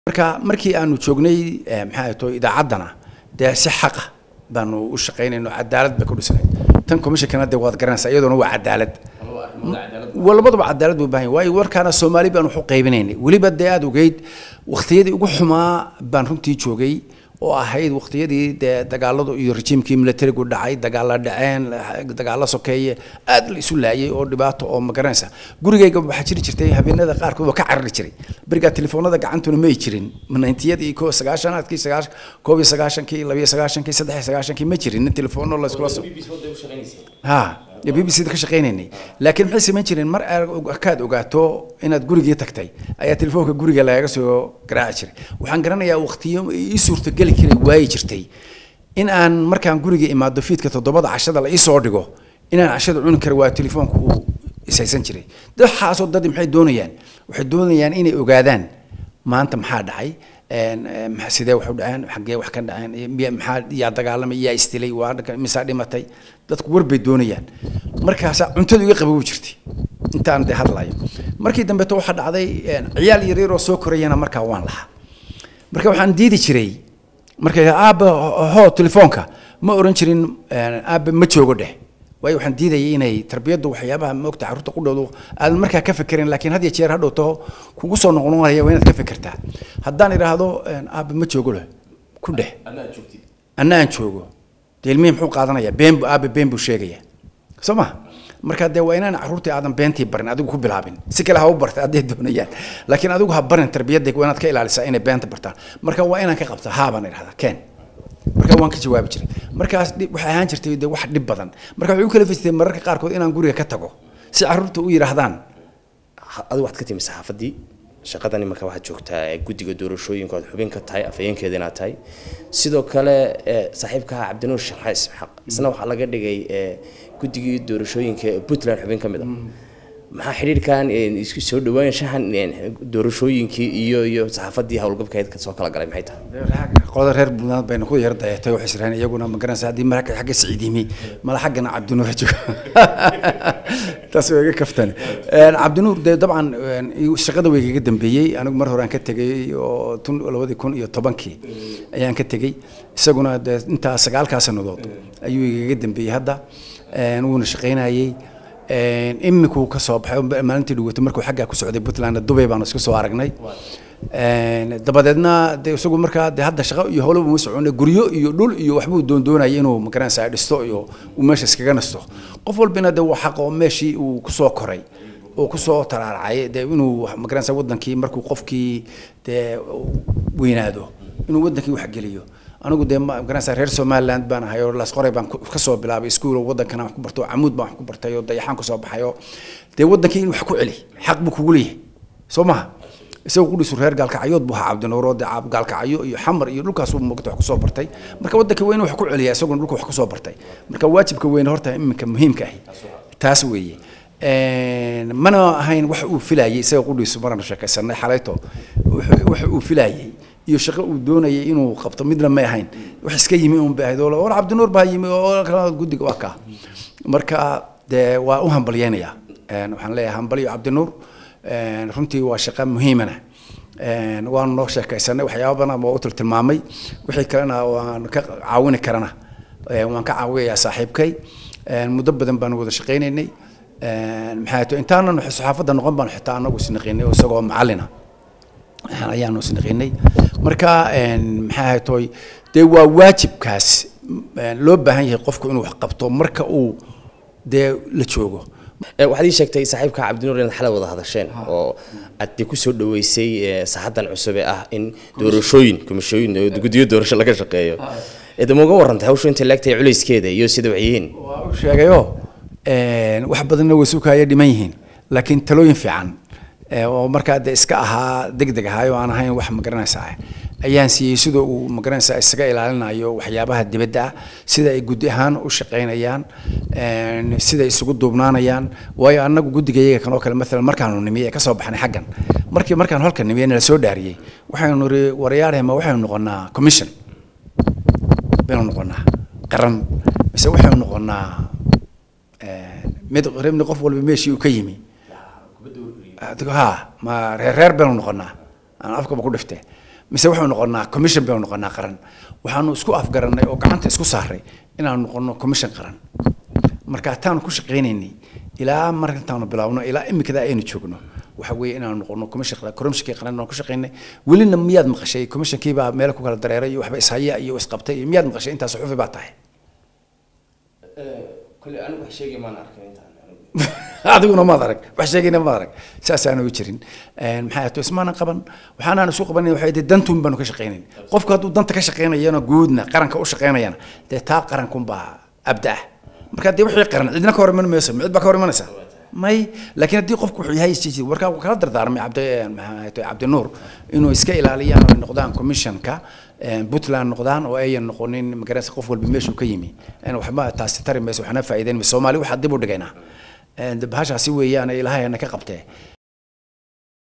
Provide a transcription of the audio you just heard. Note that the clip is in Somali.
marka markii aanu joognay maxaa to idaacaddana dee si xaqa baanu u shaqaynayno cadaalad bay ku dhisnayd tan commissionkana dee waad garanaysaa iyadoona waa cadaalad labadaba cadaalad buu baahan waayo warkaana soomaali baan wax u qaybinaynay weliba dee aada ogeyd waqtiyadii ugu xumaa baan runtii joogay oo ahayd waqtiyadii dee dagaaladu iyo rejiimkii militarigu dhacay dagaalla dhaceen dagaalla sokeeye aad la isu laayay oo dhibaato oo ma garanaysa gurigayga waxaa jiri jirtay habeenada qaarkood oo ka carari jiray berigaa telefoonada gacantuna may jirin nintiyadii ko sagaashanaadkii sagaashan koob iyo sagaashankii labiyo sagaashankii saddex iyo sagaashankii ma jirin nin telefoonno la iskula so ha b b c da ka shaqaynaynay laakiin maxay samayn jireen mar kaad ogaato inaad gurigii tagtay ayaa telefoonka guriga lagaga soo garaaci jiray waxaan garanayaa waqtiyo ii suurtageli karay waayi jirtay in aan markaan guriga imaado fiidka toddobada cashada la iisoo dhigo inaan cashada cuni kara waayo telefoonka uu ishaysan jiray waxaasoo dad maxay doonayaan waxay doonayaan inay ogaadaan maanta maxaa dhacay sidee wax u dhaceen xaggee wax ka dhaceen maxaa yaa dagaalamay yaa istilay waa misaa dhimatay dadku war bay doonayaan markaasaa cuntadu iga qabowi jirtay intaan dee hadlayo markii dambeeto waxaa dhacday ciyaal yaryar oo soo korayana markaa waan lahaa marka waxaan diidi jiray markay aabba hoo telefoonka ma oran jirin aabba ma joogo dheh waayo waxaan diidayay inay tarbiyaddu waxyaabaha moogta carruurta qudhoodu aadan markaa ka fekerin laakiin had iyo jeer hadhowto kugu soo noqnoqonaya waa inaad ka fekertaa haddaan idhaahdo aabba ma joogo leh ku dheh anna aan joogo dee ilmihii muxuu qaadanayaa been bu aabba been buu sheegaya soo ma marka dee waa inaan carruurtii aadan beentii barin adigu ku bilaabin si kale ha u barta hadday doonayaan laakiin adigu ha barin tarbiyadda waa inaad ka ilaalisaa inay beenta bartaan marka waa inaan ka qabtaa haa baan idhahdaa keen marka waan ka jawaabi jiray markaas waxay ahaan jirtay de wax dhib badan marka waxay u kala festay mararka qaarkood inaan guriga ka tago si carruurta u yidhaahdaan adigu waxaad ka timi saxaafaddii shaqadani marka waxaad joogtaa guddiga doorashooyinka oad xubin ka tahay afhayeenkeeda inaad tahay sidoo kale saaxiibkaha cabdinuur sheekh xaas isxaaq isna waxaa laga dhigay guddigii doorashooyinka puntland xubin ka mid a maxaa xidhiirkan isku soo dhawaanshahan doorashooyinkii iyo iyo saxaafaddii howlgabkeed soo kala galay maxay tahay qolada reer puntland bayna ku yar dayatay waxay israheen iyaguna ma garanaysa haddii marka xagga siciidimi mala xaggana cabdinuur joogo taas waa iga kaftan cabdinuur dee dabcan shaqada way igaga dambeeyey anigu mar hore aan ka tegay oo tun labadii kun iyo tobankii ayaan ka tegey isaguna dee intaa sagaalkaa sannadood ayuu igaga dambeeyey hadda wuuna shaqaynayey imikuu ka soo baxay maalintii dhaweytay markuu xaggaa ku socday puntland dubay baanu isku soo aragnay dabadeedna de isagu markaa de hadda shaqo iyo howlaba uma socona guryo iyo dhul iyo waxbuu doondoonayay inuu magaranaysa dhisto iyo uu meesha iskaga nasto qof walbina de waa xaq oo meeshii uu kusoo koray oo kusoo taraaracay de inuu magaranaysa wadankii markuu qofkii dee weynaado inuu wadankii waxgeliyo anigu dee magaranaysa reer somaliland baan ahay oo lasqoray baan kasoo bilaabay iskuul wadankana wax ku barto camuud baan wax ku bartay oo dayaxaan kasoo baxay oo dee wadankii in wax ku celi xaq buu kugu leeyahay soo maha isaga qudhiisu reer gaalkacyood buu ahaa cabdinuur oo dee gaalkacyo iyo xamar iyo dhulkaas uu mogta wax kusoo bartay marka wadankii weyne wax ku celiya isaguna dhulka wax kusoo bartay marka waajibka weyne horta iminka muhiimka ahi taas weeye mana ahayn wax uu filayay isaga qudhiisu maraan sheekaysanay xalayto wax uu filayay iyo shaqo uu doonayay inuu qabto midna may ahayn wax iska yimi un bay ahayd oo war cabdinuur baa yimi oo kala guddiga waa kaa marka dee waa u hambalyeynayaa waxaan leeyahay hambalyo cabdinuur runtii waa shaqo muhiimana waanu noo sheekaysanay waxyaaba badan waa u tiltilmaamay wixii kalena waan ka caawini karana waan ka caawiyayaa saaxiibkay muddo badan baanu wada shaqaynaynay maxaa to intaanan saxaafadda noqon baanu xitaa anagu isnaqinay oo isagoo macallina ayaanu isnaqinay marka maxaa haytoy dee waa waajibkaas loo baahan yahay qofku inuu wax qabto marka uu dee la joogo waxaad ii sheegtay saaxiibka cabdinuur inaad xalay wada hadasheen oo aad dee kusoo dhaweysay saxadan cusub ee ah in doorashooyin komishooyin guddiyo doorasho laga shaqeeyo ma uga warrantay hawshu intay laagtahay culayskeeda iyo sida wax yihiin waa u sheegayo wax badanna way sukaya dhiman yihiin laakiin talooyin fiican oo markaa de iska ahaa deg deg ahaay oo aan ahayn wax magaranaysaa ayaan siiyey sida uu magaranaysaa isaga ilaalinayo waxyaabaha dibadda ah sida ay guddi ahaan u shaqaynayaan sida isugu duubnaanayaan waayo annagu guddigayaga kan oo kale maalan markaanu nimiye ee kasoo baxnay xaggan markii markaan halkan nimiye nala soo dhaariyey waxaynu niri warayaarhema waxaynu noqonaa commission baynu noqonaa qaran mise waxaynu noqonaa mid rabni qof walba meeshii uu ka yimi ha ma reer reer baynu noqonaa aan afkaba ku dhiftee mise waxaynu noqonaa commission baynu noqonaa qaran waxaanu isku afgarannay oo gacanta isku saaray inaanu noqono commission qaran marka taanu ku shaqaynaynay ilaa markantaanu bilaabno ilaa imikada aynu joogno waxa weeye inaanu noqono commission qaran commissionkii qaran aan ku shaqaynay welina miyaad maqashay commissionkii baa meel ku kala dareeray iyo waxba ishaya iyo isqabtay iyo miyaad maqashay intaas xufi baa tahay kule anigu wax sheegi maan arkin intaan adiguna maad arag wax sheegayna maad arag saasaanu jirin maxay ahayd ismaanan qaban waxaanaan isu qabanin waxay dee dantuun baanu ka shaqaynayn qofku hadduu danta ka shaqaynayana guudna qaranka u shaqaynayana dee taa qarankunbaa abda ah marka dee wixii qaran cidna ka hor iman mayso cid baa ka hor imanaysa may laakiin haddii qofku wuxuu yahay isjiji warkaa wuu kala dardaarmay cabdi maxay tahay cabdinuur inuu iska ilaaliyaan oo ay noqdaan commissionka puntland noqdaan oo ayan noqonin magaranaysa qof walba meeshuu ka yimi waxba taasi tari mayso waxna faa'iideyn mayso soomaali waxaa dib u dhigaynaa bahashaasi weeyaan ilaahay na ka qabtee